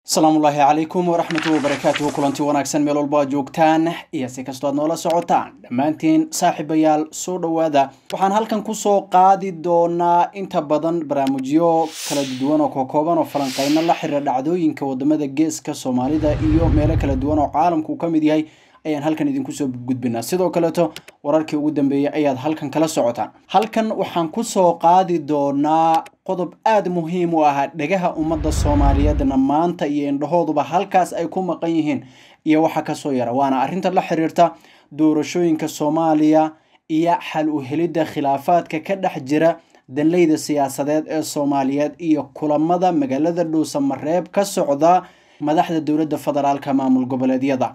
asalaamu ullaahi calaykum waraxmatullahi wabarakaatuhu kulanti wanaagsan meel walba aad joogtaan iyo si kastoo aad noola socotaan dhammaantiin saaxiibayaal soo dhowaada waxaan halkan kusoo qaadi doonaa inta badan barnaamijyo kala duwan oo kookooban oo falanqeyno la xiriira dhacdooyinka wadamada geeska soomaalida iyo meelo kala duwan oo caalamku uu ka mid yahay ayaan halkan idinku soo gudbinaa sidoo kaleeto wararkii ugu dambeeyey ayaad halkan kala socotaan halkan waxaan kusoo qaadi doonaa qodob aada muhiim u ah dhegaha ummadda soomaaliyeedna maanta iyo indhahooduba halkaas ay ku maqan yihiin iyo waxa kasoo yara waana arrinta la xiriirta doorashooyinka soomaaliya iyo xal u helidda khilaafaadka ka dhex jira danleyda siyaasadeed ee soomaaliyeed iyo kulamada magaalada dhuusamareeb ka socda madaxda dowladda federaalka maamul goboleedyada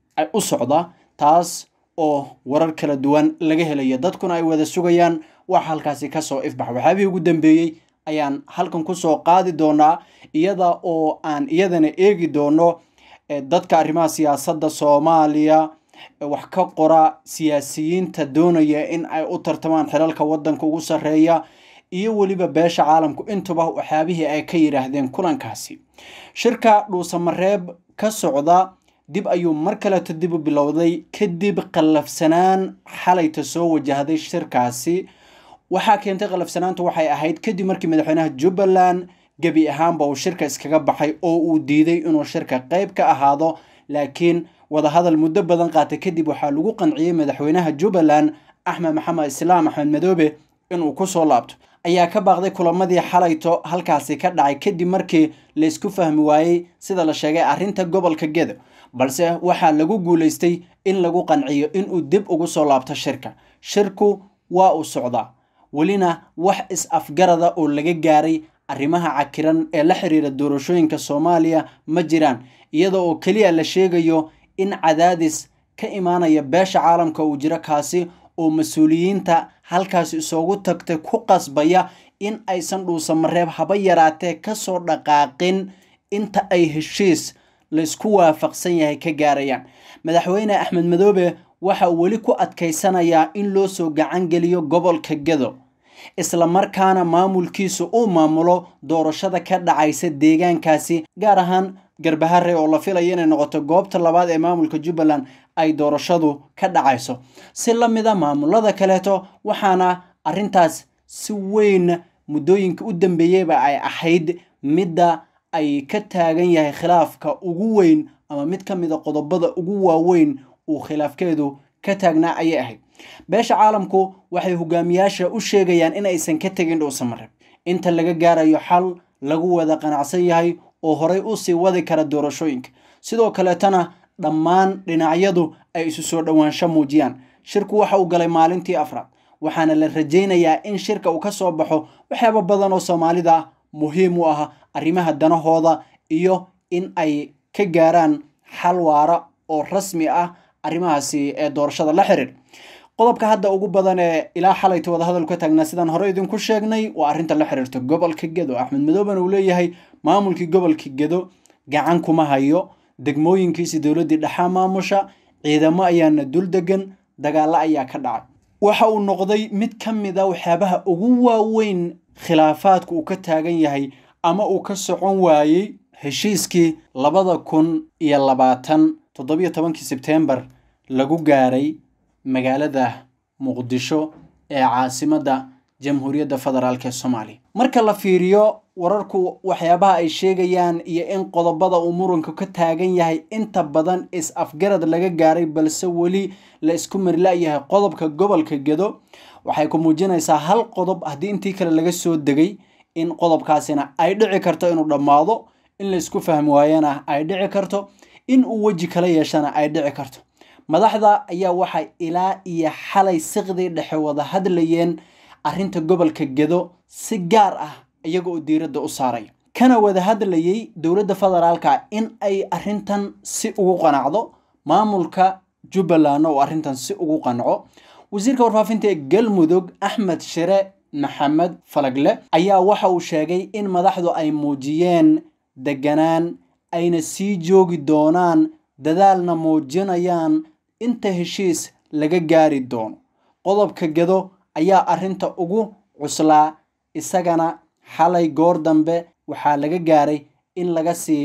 u socda taas oo warar kala duwan laga helayo dadkuna ay wada sugayaan wax halkaasi kasoo ifbax waxyaabihii ugu dambeeyey ayaan halkan kusoo qaadi doonaa iyada oo aan iyadana eegi doono dadka arrimaha siyaasadda soomaaliya wax ka qora siyaasiyiinta doonaya in ay u tartamaan xilalka wadanka ugu sarreeya iyo weliba beesha caalamku intuba waxyaabihii ay ka yidhaahdeen kulankaasi shirka dhuusamareeb ka socda dib ayuu mar kaleeto dib u bilowday kadib qallafsanaan xalayta soo wajahday shirkaasi waxaa keentay qallafsanaantu waxay ahayd kadib markii madaxweynaha jubbaland gebi ahaanba uu shirka iskaga baxay oo uu diiday inuu shirka qeyb ka ahaado laakiin wadahadal muddo badan qaatay kadib waxaa lagu qanciyey madaxweynaha jubbaland axmed maxamed islaam axmed madoobe inuu kusoo laabto ayaa ka baaqday kulamadii xalayto halkaasi ka dhacay kadib markii laysku fahmi waayey sida la sheegay arrinta gobolka gedo balse waxaa lagu guulaystay in lagu qanciyo inuu dib ugu soo laabto shirka shirku waa uu socdaa welina wax is-afgarada oo laga gaaray arrimaha cakiran ee la xiriira doorashooyinka soomaaliya ma jiraan iyada oo keliya la sheegayo in cadaadis ka imaanaya beesha caalamka uu jiro kaasi oo mas-uuliyiinta halkaasi isoogu tagtay ku qasbaya in aysan dhuusamareeb haba yaraatee kasoo dhaqaaqin inta ay heshiis laysku waafaqsan yahay ka gaarayaan madaxweyne axmed madoobe waxa uu weli ku adkaysanayaa in loo soo gacan geliyo gobolka gedo isla markaana maamulkiisu uu maamulo doorashada ka dhacaysa deegaankaasi gaar ahaan garbahare oo la filaya inay noqoto goobta labaad ee maamulka jubbaland ay doorashadu ka dhacayso si la mid a maamulada kaleeto waxaana arrintaas si weyn muddooyinka u dambeeyeyba ay ahayd midda ay ka taagan yahay khilaafka ugu weyn ama mid ka mid a qodobada ugu waaweyn uu khilaafkeedu ka taagnaa ayay ahayd beesha caalamku waxay hogaamiyaasha u sheegayaan in aysan ka tegin dhuusamareeb inta laga gaarayo xal lagu wada qanacsan yahay oo horay usii wadi kara doorashooyinka sidoo kaleetana dhammaan dhinacyadu ay isu soo dhowaansho muujiyaan shirku waxa uu galay maalintii afraad waxaana la rajaynayaa in shirka uu ka soo baxo waxyaaba badan oo soomaalida muhiim u ah arrimaha danahooda iyo in ay ka gaaraan xal waara oo rasmi ah arrimahaasi ee doorashada la xiriir qodobka hadda ugu badan ee ilaa xalayta wadahadal ka taagnaa sidaan hore idinku sheegnay waa arrinta la xiriirta gobolka gedo axmed madooben uu leeyahay maamulkii gobolka gedo gacan kuma hayo degmooyinkiisi dowladdii dhexaa maamusha ciidamo ayaana dul degan dagaalo ayaa ka dhacay waxa uu noqday mid ka mid a waxyaabaha ugu waaweyn khilaafaadka uu ka taagan yahay ama uu ka socon waayey heshiiskii labada kun iyo labaatan toddobiyo tobankii sebtembar lagu gaaray magaalada muqdisho ee caasimadda jamhuuriyadda federaalk ee soomaaliya marka la fiiriyo wararku waxyaabaha ay sheegayaan iyo in qodobada uu muranku ka taagan yahay inta badan is-afgarad laga gaaray balse weli la isku marla-yahay qodobka gobolka gedo waxay ku muujinaysaa hal qodob haddii intii kale laga soo degay in qodobkaasina ay dhici karto inuu dhammaado in la isku fahmi waayana ay dhici karto in uu weji kala yeeshana ay dhici karto madaxda ayaa waxay ilaa iyo xalay siqdii dhexe wada hadlayeen arrinta gobolka gedo si gaar ah iyaga oo diiradda u saaraya kana wada hadlayay dowladda federaalka in ay arrintan si ugu qanacdo maamulka jubbalandna uu arrintan si ugu qanco wasiirka warfaafinta ee galmudug axmed shire maxamed falagle ayaa waxa uu sheegay in madaxdu ay muujiyeen deganaan ayna sii joogi doonaan dadaalna muujinayaan inta heshiis laga gaari doono qodobka gedo ayaa arrinta ugu cuslaa isagana xalay goor dambe waxaa laga gaaray in laga sii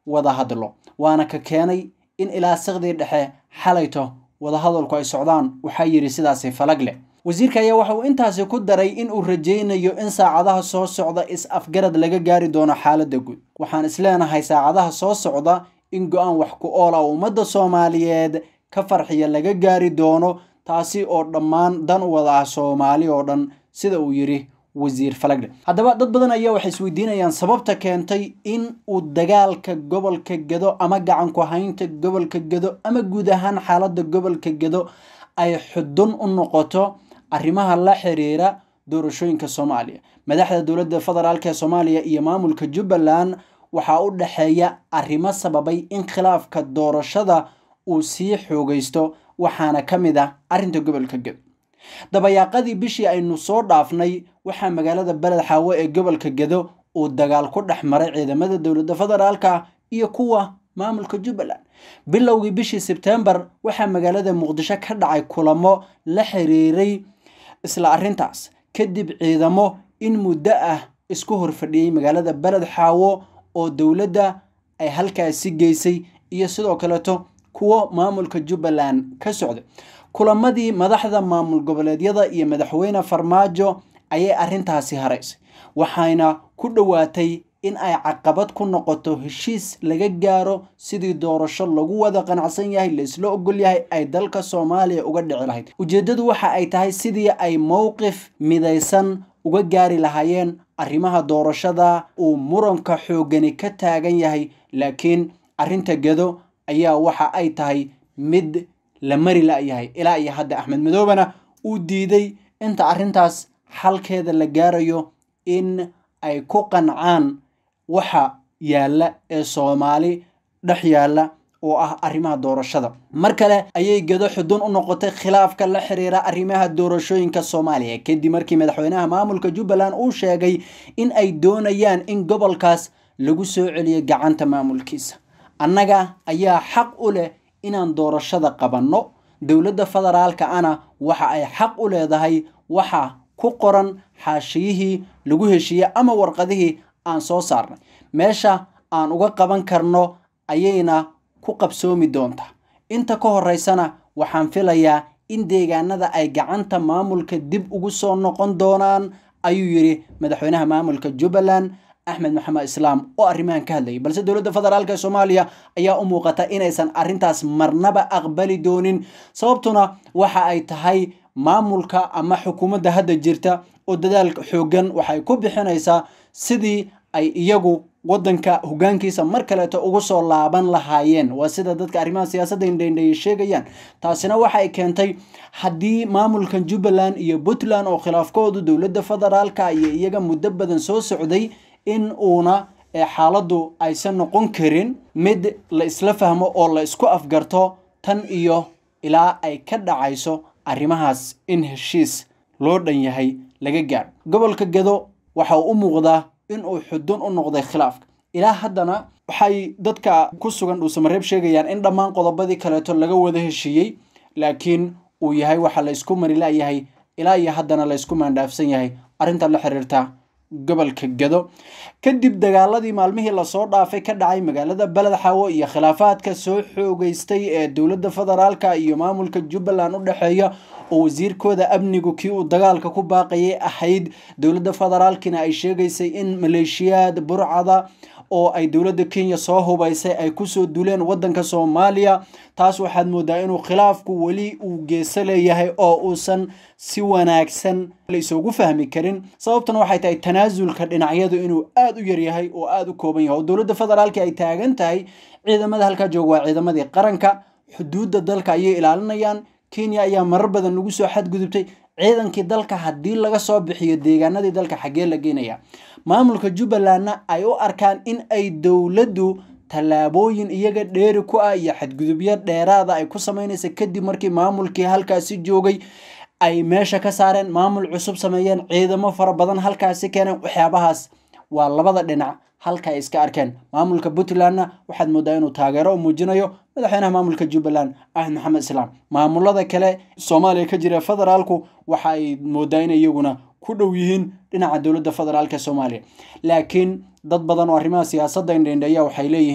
wada hadlo waana ka keenay in ilaa siqdii dhexe xalayto wadahadalku ay socdaan waxaa yidhi sidaasi falag leh wasiirka ayaa waxa uu intaasi ku daray in uu rajaynayo in saacadaha soo socda is-afgarad laga gaari doono xaaladda guud waxaan isleenahay saacadaha soo socda in go-aan wax ku ool ah ummadda soomaaliyeed ka farxiya laga gaari doono taasi oo dhammaan dan u wada ah soomaali oo dhan sida uu yidhi wasiir falagdhe haddaba dad badan ayaa waxay isweydiinayaan sababta keentay in uu dagaalka gobolka gedo ama gacanku haynta gobolka gedo ama guud ahaan xaaladda gobolka gedo ay xudun u noqoto arrimaha la xiriira doorashooyinka soomaaliya madaxda dowladda federaalk ee soomaaliya iyo maamulka jubbaland waxaa u dhexeeya arrimo sababay in khilaafka doorashada uu sii xoogaysto waxaana ka mid ah arrinta gobolka gedo dabayaaqadii bishii aynu soo dhaafnay waxaa magaalada beled xaawo ee gobolka gedo uu dagaal ku dhex maray ciidamada dowladda federaalka iyo kuwa maamulka jubbaland bilowgii bishii sebtembar waxaa magaalada muqdisho ka dhacay kulamo la xiriiray isla arrintaas kadib ciidamo in muddo ah isku horfadhiyey magaalada beled xaawo oo dowladda ay halkaasi geysay iyo sidoo kaleeto kuwo maamulka jubbaland ka socda kulamadii madaxda maamul goboleedyada iyo madaxweyne farmaajo ayay arrintaasi haraysay waxayna ku dhowaatay in ay caqabad ku noqoto heshiis laga gaaro sidii doorasho lagu wada qanacsan yahay laisla ogol yahay ay dalka soomaaliya uga dhici lahayd ujeeddadu waxa ay tahay sidii ay mowqif midaysan uga gaari lahaayeen arrimaha doorashada uu muranka xoogani ka taagan yahay laakiin arrinta gedo ayaa waxa ay tahay mid la mari la-yahay ilaa iyo hadda axmed madoobena uu diiday inta arrintaas xalkeeda la gaarayo in ay ku qancaan waxa yaalla ee soomaali dhex yaalla oo ah arrimaha doorashada mar kale ayay gedo xudun u noqotay khilaafka la xiriira arrimaha doorashooyinka soomaaliya kadib markii madaxweynaha maamulka jubbaland uu sheegay in ay doonayaan in gobolkaas lagu soo celiyo gacanta maamulkiisa annaga ayaa xaq u leh inaan doorashada qabanno dowladda federaalka ana waxa ay xaq u leedahay waxa ku qoran xaashiyihii lagu heshiiyey ama warqadihii aan soo saarnay meesha aan uga qaban karno ayayna ku qabsoomi doontaa inta ka horeysana waxaan filayaa in deegaanada ay gacanta maamulka dib ugu soo noqon doonaan ayuu yidhi madaxweynaha maamulka jubbaland axmed maxamed islaam oo arrimahan ka hadlayay balse dowladda federaalk ee soomaaliya ayaa u muuqata inaysan arrintaas marnaba aqbali doonin sababtuna waxa ay tahay maamulka ama xukuumadda hadda jirta oo dadaal xoogan waxay ku bixinaysaa sidii ay iyagu waddanka hogaankiisa mar kaleeto ugu soo laaban lahaayeen waa sida dadka arrimaha siyaasadda indhaindheeye sheegayaan taasina waxa ay keentay haddii maamulkan jubbaland iyo puntland oo khilaafkoodu dowladda federaalka iyo iyaga muddo badan soo socday in uuna xaaladdu aysan noqon karin mid la isla fahmo oo la isku afgarto tan iyo ilaa ay ka dhacayso arrimahaas in heshiis loo dhan yahay laga gaaro gobolka gedo waxa uu u muuqdaa in uu xudun u noqday khilaafka ilaa haddana waxay dadka ku sugan dhuusamareeb sheegayaan in dhammaan qodobadii kaleeto laga wada heshiiyey laakiin uu yahay waxa la isku mari la-yahay ilaa iyo haddana la isku maandhaafsan yahay arrinta la xiriirta gobolka gedo kadib dagaaladii maalmihii lasoo dhaafay ka dhacay magaalada beled xaawo iyo khilaafaadka soo xoogeystay ee dowladda federaalka iyo maamulka jubbaland u dhexeeya oo wasiirkooda amnigu kii uu dagaalka ku baaqayay ahayd dowladda federaalkina ay sheegaysay in maleeshiyaad burcada oo ay dowladda kenya soo hubaysay ay kusoo duleen waddanka soomaaliya taas waxaad moodaa inuu khilaafku weli uu geeso leeyahay oo uusan si wanaagsan la isugu fahmi karin sababtuna waxay tahay tanaasulka dhinacyadu inuu aada u yaryahay oo aada u kooban yahay oo dowladda federaalka ay taagan tahay ciidamada halkaa jooga waa ciidamadii qaranka xuduudda dalka ayay ilaalinayaan kenya ayaa marar badan lagu soo xadgudubtay ciidankii dalka haddii laga soo bixiyo deegaanadii dalka xaggee la geenaya maamulka jubbalandna ay u arkaan in ay dowladdu tallaabooyin iyaga dheeri ku ah iyo xadgudubyo dheeraada ay ku samaynaysa kadib markii maamulkii halkaasi joogay ay meesha ka saareen maamul cusub sameeyeen ciidamo fara badan halkaasi keeneen waxyaabahaas waa labada dhinac halka ay iska arkeen maamulka puntlandna waxaad moodaa inuu taageero u muujinayo madaxweynaha maamulka jubbaland axmed maxamed islaam maamulada kale soomaaliya ka jira federaalku waxa ay moodaa in iyaguna ku dhow yihiin dhinaca dowladda federaalk ee soomaaliya laakiin dad badan oo arrimaha siyaasadda indhendheeya waxay leeyihiin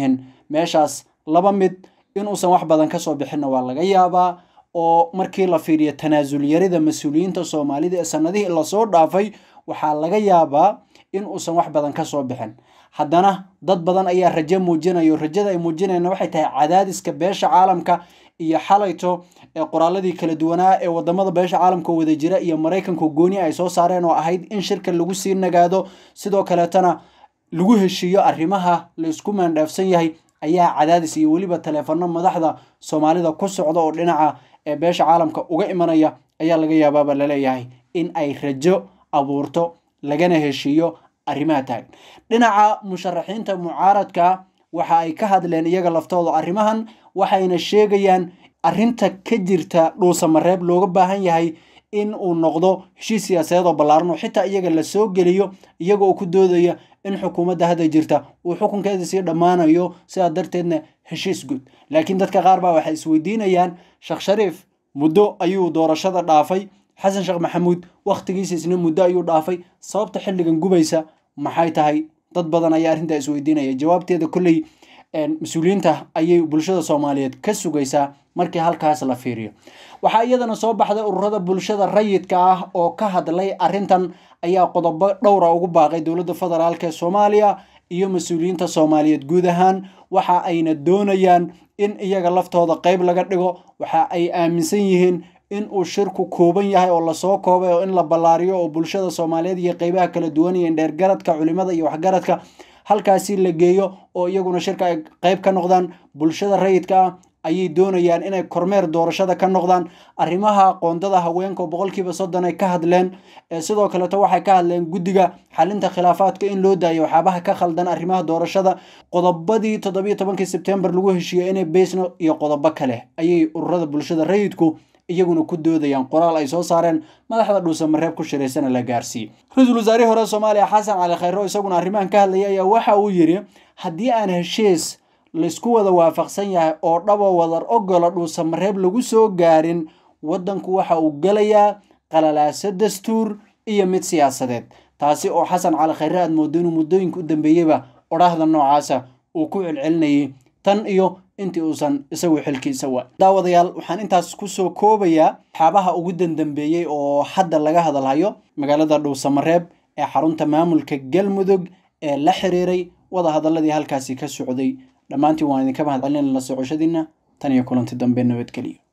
meeshaas laba mid inuusan wax badan kasoo bixinna waa laga yaabaa oo markii la fiiriyo tanaasul yarida mas-uuliyiinta soomaalida ee sanadihii lasoo dhaafay waxaa laga yaabaa in uusan wax badan kasoo bixin haddana dad badan ayaa rajo muujinayo rajada ay muujinayna waxay tahay cadaadiska beesha caalamka iyo xalayto ee qoraaladii kala duwanaa ee wadamada beesha caalamka wada jira iyo maraykanka gooni ay soo saareen oo ahayd in shirka lagu sii nagaado sidoo kaleetana lagu heshiiyo arrimaha laysku maandhaafsan yahay ayaa cadaadis iyo weliba taleefano madaxda soomaalida ku socda oo dhinaca ee beesha caalamka uga imanaya ayaa laga yaabaaba laleeyahay in ay rajo abuurto lagana heshiiyo arrimaha taagan dhinaca musharaxiinta mucaaradka waxa ay ka hadleen iyaga laftooda arrimahan waxayna sheegayaan arrinta ka jirta dhuusamareeb looga baahan yahay in uu noqdo heshiis siyaasadeed oo ballaaran oo xitaa iyaga la soo geliyo iyaga oo ku doodaya in xukuumadda hadda jirta uu xukunkeeda sii dhammaanayo sidaa darteedna heshiis guud laakiin dadka qaar baa waxay isweydiinayaan sheekh shariif muddo ayuu doorashada dhaafay xasan sheekh maxamuud wakhtigiisa isna muddo ayuu dhaafay sababta xilligan gubaysa maxay tahay dad badan ayaa arrintaa isweydiinaya jawaabteeda kolley mas-uuliyiinta ayay bulshada soomaaliyeed ka sugaysaa markii halkaas la fiiriyo waxaa iyadana soo baxday ururada bulshada rayidka ah oo ka hadlay arrintan ayaa qodobo dhowra ugu baaqay dowladda federaalk ee soomaaliya iyo mas-uuliyiinta soomaaliyeed guud ahaan waxa ayna doonayaan in iyaga laftooda qeyb laga dhigo waxa ay aaminsan yihiin in uu shirku kooban yahay oo lasoo koobay oo in la ballaariyo oo bulshada soomaaliyeed iyo qeybaha kala duwan iyo indheergaradka culimada iyo waxgaradka halkaasi la geeyo oo iyaguna shirka ay qeyb ka noqdaan bulshada rayidka ah ayay doonayaan inay kormeer doorashada ka noqdaan arrimaha qoondada haweenka oo boqolkiiba soddon ay ka hadleen sidoo kaleeto waxay ka hadleen guddiga xalinta khilaafaadka in loo daayo waxyaabaha ka khaldan arrimaha doorashada qodobadii toddobiyo tobankii sebtembar lagu heshiiyey inay beysno iyo qodobo kale ayay ururada bulshada rayidku iyaguna ku doodayaan qoraal ay soo saareen madaxda dhuusamareeb ku shiraysana la gaarsiiyey ra-iisul wasaarihii hore soomaaliya xasan cali khayro isaguna arrimahan ka hadlaya ayaa waxa uu yidhi haddii aan heshiis laysku wada waafaqsan yahay oo dhabo wadar ogola dhuusamareeb lagu soo gaarin waddanku waxa uu gelayaa qalalaaso dastuur iyo mid siyaasadeed taasi oo xasan cali khayre aad moodo inuu muddooyinka u dambeeyeyba odhaahda noocaasa uu ku celcelinayay tan iyo intii uusan isagu xilkiisa waa daawadayaal waxaan intaas kusoo koobayaa waxyaabaha ugu dandambeeyey oo hadda laga hadalhayo magaalada dhuusamareeb ee xarunta maamulka galmudug ee la xiriiray wada hadaladii halkaasi ka socday dhammaantiin waan idinka mahad celinayna la socoshadiina tan iyo kulanti dambe nabadgeliyo